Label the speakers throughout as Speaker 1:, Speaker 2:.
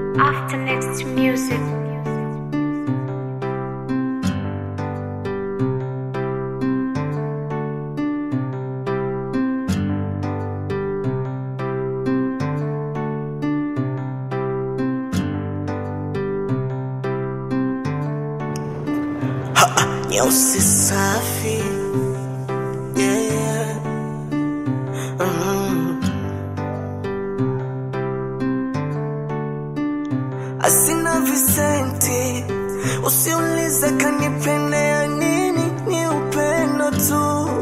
Speaker 1: After next music.
Speaker 2: Nyeusi safi yeah. mm. Asina visenti, usiulize kanipendea nini, ni upendo tu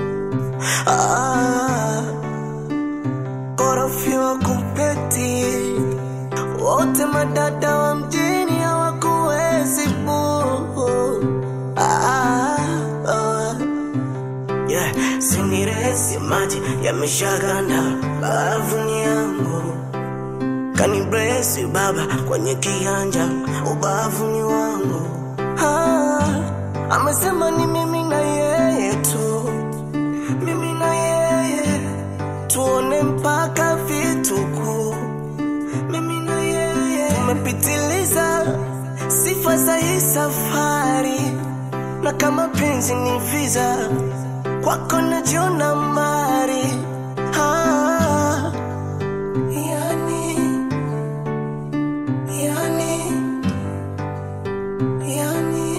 Speaker 2: ah. Korofi wa kupeti wote madada wa mjini hawakuwezi boo Ah, ah. Yeah, siniresi maji yameshaganda bavuni yangu kanibresi baba kwenye kianja ubavuni wangu ah, amesema ni mimi na yeye tu mimi na yeye tuone mpaka vituku mimi na yeye tumepitiliza sifa za hii safari na kama penzi ni visa kwako najiona mari ah, yani, yani, yani,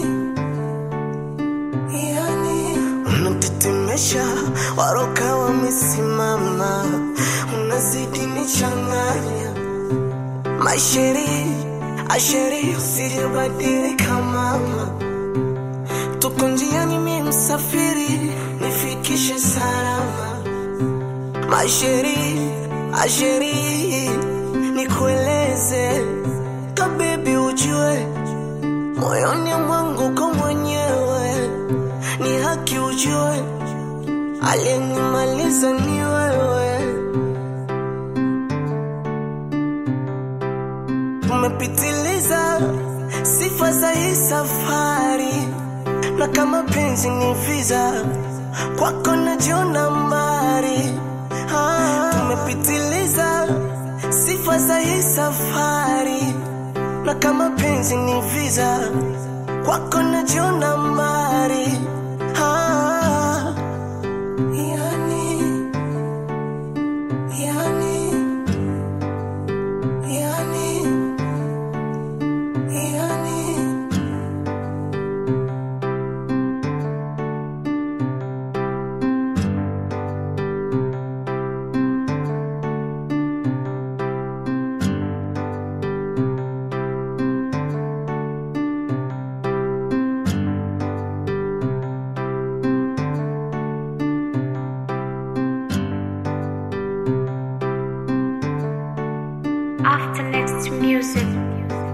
Speaker 2: yani. Unatetemesha waroka wamesimama, unazidi nichanganya maisheri asheri, usijabadilika mama tuko njiani, mi msafiri, nifikishe salama. Masheri asheri, nikueleze kabebi, ujue moyoni mwangu ko mwenyewe, ni haki ujue, aliyenimaliza ni wewe. Umepitiliza sifa za hii safari na kama penzi ni visa kwako najiona mbari ah, tumepitiliza sifa za hii safari na kama penzi ni visa kwako najiona mbari ah, yani, yani, yani, yani.
Speaker 1: After next music.